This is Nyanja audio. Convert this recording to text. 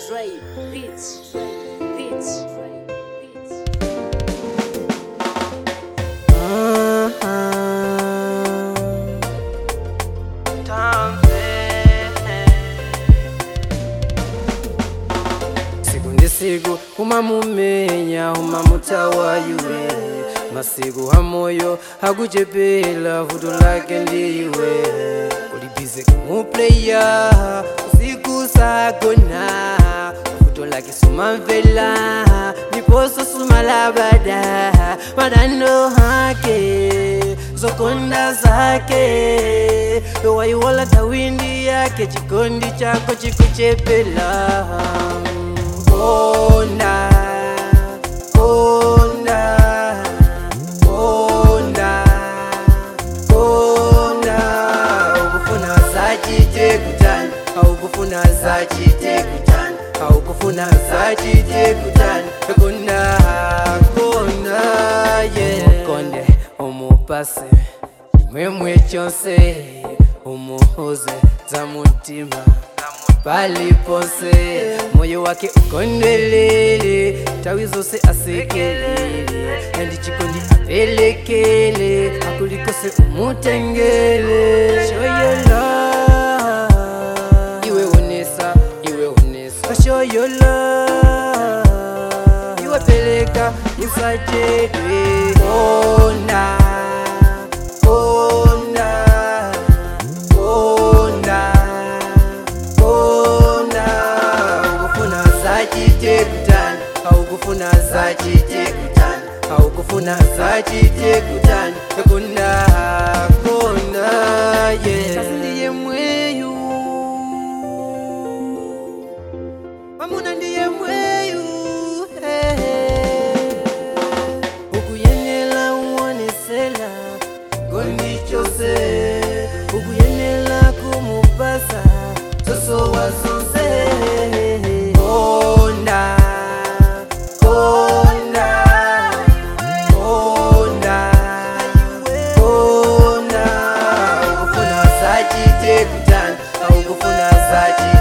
Dre Beats. Beats. Beats. siku ndi siku umamumenya umamutawa iwe masiku amoyo akuchepela vuto lake ndiwe ulibize kumupleya usiku sagona vuto lake sumamvela ndiposo sumalabada madano hake zokonda zake waiwala tawindi yake chikondi chako chikuchepela Konda, konda, konda, konda. Haukufuna zachite kutani, haukufuna zachite kutani, haukufuna zachite kutani. Konda, konda, yeah. Konde, umupase mwemwe chose umuhuze za mutima palipose moyo wake ukondwelele tawi zose asekelele nandi chikondi apelekele akulikose umutengele shoyola iwe unesa iwe unesa shoyola iwe peleka usachedwe ona ona ona ona ukufuna zachite kutani haukufuna zachite kutani haukufuna zachite kutani kunda kona ye ndiye mweyu mamuna ndiye mweyu hey. ukuyenela uonesela gondi chose ukuyenela kumupasa soso wazonse konda konda konda konda ukufuna zachite kutani aukufuna zachite